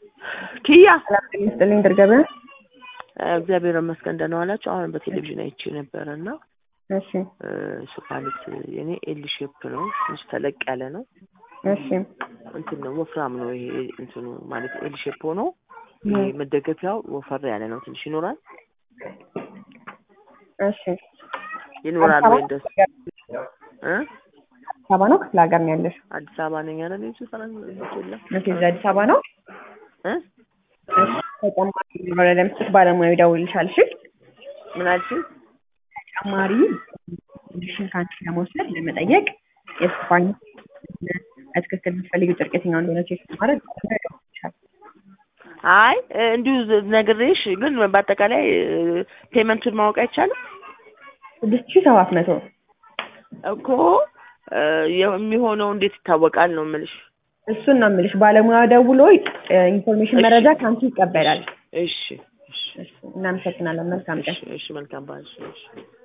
ኪያ ሰላም ጤና ይስጥልኝ ድርገበ እግዚአብሔር ይመስገን ደህና ዋላችሁ። አሁን በቴሌቪዥን አይቼ ነበረ እና እሺ እሱ ማለት የኔ ኤል ሼፕ ነው፣ ትንሽ ተለቅ ያለ ነው። እሺ እንትን ነው ወፍራም ነው ይሄ እንትኑ ማለት ኤል ሼፕ ሆኖ ይሄ መደገፊያው ወፈር ያለ ነው። ትንሽ ይኖራል እሺ ይኖራል ወይ እንደሱ እ አዲስ አበባ ነው ክፍለ ሀገር ነው ያለሽ? አዲስ አበባ ነኝ ያለ ልጅ ሰላም የለም መቼ እዚህ አዲስ አበባ ነው? እ እሺ ተጨማሪ ኖረ ለምስት ባለሙያው ይደውልልሻል። እሺ ምን አልሽኝ? ተጨማሪ ሽን ካንቺ ለመውሰድ ለመጠየቅ የስፓኝ በትክክል የምትፈልጊው ጨርቅ የትኛው እንደሆነ ቼክ ለማድረግ ይደውልልሻል። አይ እንዲሁ ነግሬሽ፣ ግን በአጠቃላይ ፔመንቱን ማወቅ አይቻልም ስድስት ሺህ ሰባት መቶ እኮ የሚሆነው እንዴት ይታወቃል ነው የምልሽ። እሱን ነው የምልሽ። ባለሙያ ደውሎ ኢንፎርሜሽን መረጃ ከአንቺ ይቀበላል። እሺ እሺ እሺ፣ እናመሰግናለን። መልካም ቀን። እሺ እሺ መልካም ባል እሺ